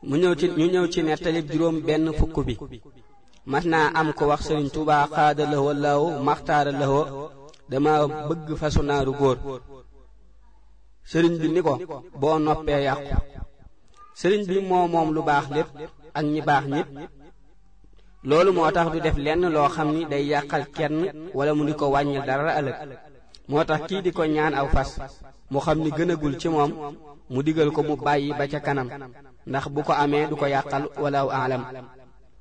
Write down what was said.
mu ñëw ci ñu ñëw ci nettalib juróom benn fukk bi mas naa am ko wax sëriñ Tuubaa xaada lahoo law maxtaara lahoo dama bëgg fasu naaru góor sëriñ bi ni ko boo noppee yàqu sëriñ bi moo moom lu baax lépp ak ñi baax ñépp loolu moo tax du def lenn loo xam ni day yàqal kenn wala mu di ko wàññil dara ëllëg moo tax kii di ko ñaan aw fas mu xam ni gënagul ci moom mu digal ko mu bàyyi ba ca kanam ndax bu ko amee du ko yàqal wala alam